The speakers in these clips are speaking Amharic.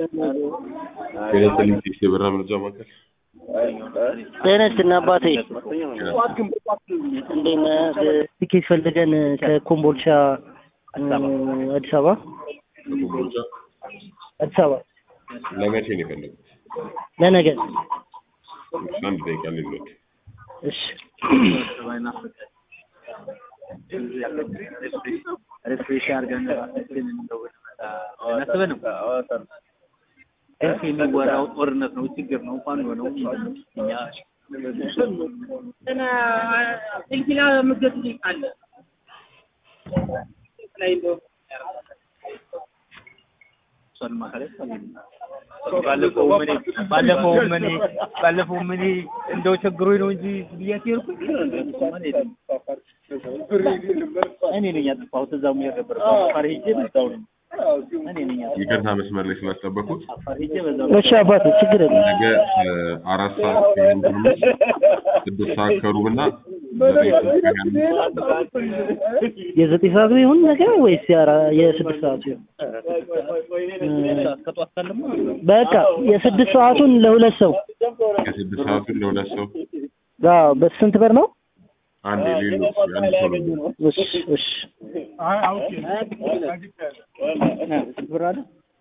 ቴሌ ቴክስ የበራ መረጃ ማዕከል ጤና ይስጥልኝ አባቴ። እንዴት ነህ? ትኬት ፈልገን ከኮምቦልቻ እ፣ አዲስ አበባ ኮምቦልቻ አዲስ አበባ ለመቼ ነው የፈለጉት? ለነገ። እሺ፣ አንድ ደቂቃ ልሎት እሺ ሪፍሬሽ አድርገን ራሳችንን እናስበንም የሚወራው ጦርነት ነው፣ ችግር ነው እንኳን የሆነው እኛ እሷን ማሳለፍ ባለፈው ምን ባለፈው ምን ባለፈው ምን እንደው ቸግሮኝ ነው እንጂ ብያት ሄድኩኝ። እኔ ነኝ ያጠፋሁት። እዛው ሙያ ነበር አፋር ሄጄ በዛው ነው እኔ ነኝ ያጠፋሁት። ይቅርታ መስመር ላይ ስላስጠበቁት አፋር ሄጄ በዛው እሺ አባቴ ችግር የለም። ነገ እ፣ አራት ሰዓት ከሩብ ትንሽ ስድስት ሰዓት ከሩብ እና ዘጠኝ ሰዓት ከሀያ አምስት የዘጠኝ ሰዓቱ ይሁን ነገ ወይስ የአራ- የስድስት ሰዓቱ ይሁን? ከጧት ካለማ በቃ የስድስት ሰዓቱን ለሁለት ሰው የስድስት ሰዓቱን ለሁለት ሰው አዎ፣ በስንት ብር ነው? አንድ የሌሎች አንድ ሰው ነው እሺ እሺ ብር አለ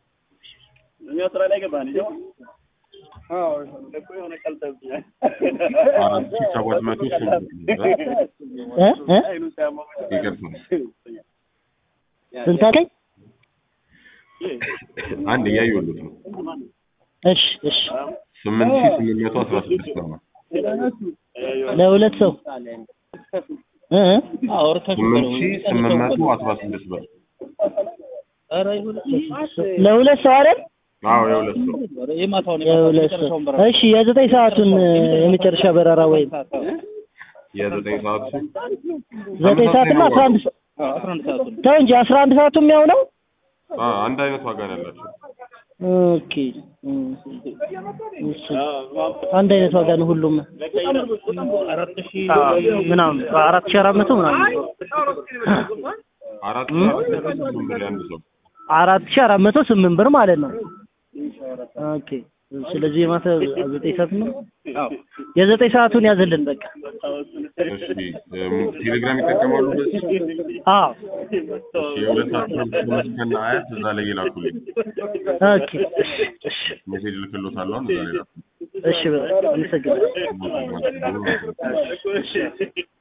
አራት ሺህ ሰባት መቶ ስምንት ብር እ እ ይቅርታ ስንት አልከኝ? አንድ እያየሁለት ነው እሺ እሺ ስምንት ሺህ ስምንት መቶ አስራ ስድስት ብር ነው ለሁለት ሰው እ እ ስምንት ሺህ ስምንት መቶ አስራ ስድስት ብር ለሁለት ሰው አይደል? አዎ የሁለት ሰው የማታውን የሁለት ሰው እሺ የዘጠኝ ሰዓቱን እ፣ የመጨረሻ በረራ ወይም የዘጠኝ ሰዓቱ ዘጠኝ ሰዓትና አስራ አንድ ሰ- አስራ አንድ ሰዓቱ ነው። ተው እንጂ አስራ አንድ ሰዓቱም ያው ነው። አ አንድ አይነት ዋጋ ነው ያላቸው ኦኬ እ፣ እሺ አንድ አይነት ዋጋ ነው ሁሉም አራት ሺህ ምናምን አራት ሺህ አራት መቶ ምናምን አራት ሺህ አራት መቶ ስምንት ብር የአንድ ሰው አራት ሺህ አራት መቶ ስምንት ብር ማለት ነው። ኦኬ ስለዚህ የማታ ዘጠኝ ሰዓት ነው። የዘጠኝ ሰዓቱን ያዝልን በቃ። እሺ እም፣ ቴሌግራም ይጠቀማሉ በዚህ አዎ እሺ የሁለት ሰዓት ፕሮግራም ከነ አያት እዛ ላይ ይላኩልኝ ኦኬ እሺ እሺ ሜሴጅ ልክሎታለሁ አሁን እዛ ላይ ላኩልኝ እሺ በቃ አመሰግናለሁ። ሞት